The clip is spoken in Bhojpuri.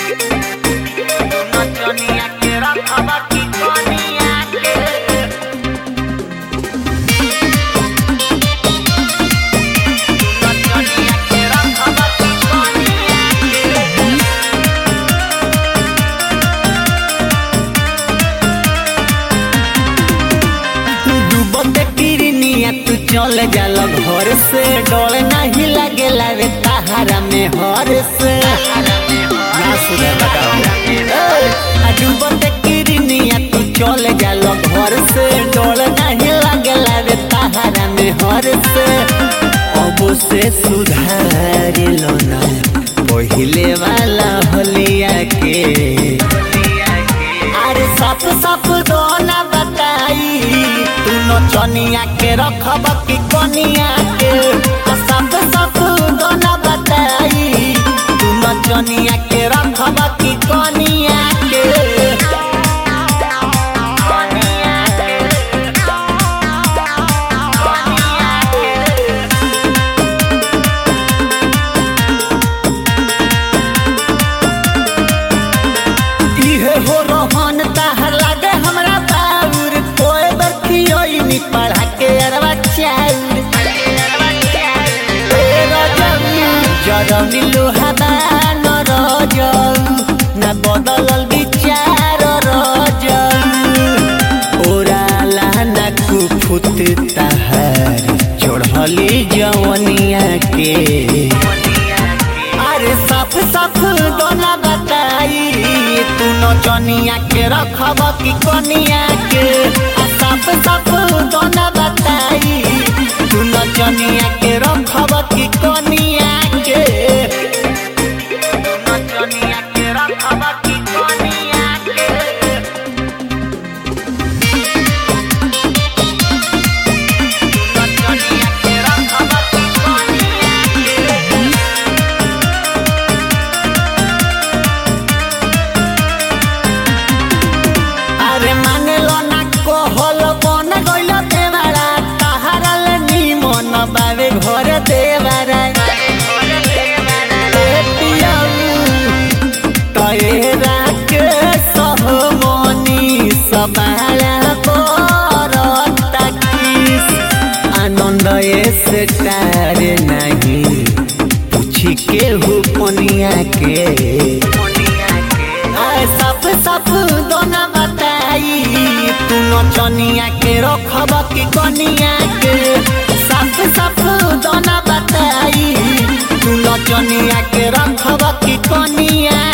नचनिया के रखब की कनिया के नचनिया के रखब की कनिया के डूबते किरनिया तू चल जाल घर से डर नहीं लागेला रे तहारा में हर से ना सुने बताओ ए, आ डूबते किरनिया तू चल जाल घर से डर नहीं लागेला रे तहारा में हर से अब से सुधार लो ना पहिले वाला होलिया के अरे सप सप दोना बताई तू नचनिया के रखब की कनिया के आ सप सप दोना बताई तू नचनिया के रखब की कनिया के कनिया के कनिया के इहे हो रोहन ताहर लागे हमरा बाउर कोई बरखियोई नी पढ़ा के अरवा चाउर ए रजनी जरनी लोहाबा न रजऊ न बदलल विचार रजऊ ओराला न कुफुत ताहर चढ़ली जवनिया के अरे सफ सफ दोना बताई तू नचनिया के रखब की कनिया के आ सफ सफ दोना बताई तू नचनिया के रखब की कनिया के नचनिया के रखब की कनिया के नचनिया के रखब की कनिया के अरे माने लो ना कहल बन गइल देवारा तहारा ले निमन बावे घर देवारा ए पियाऊ तयरा के सहमनी सबाला करता किस आनंद से टार नहीं पूछी के हो पनिया के आए सप सप दोना बताई तू नचनिया के रखब की कनिया के सप सप दोना बताई तू नचनिया के रखब की कनिया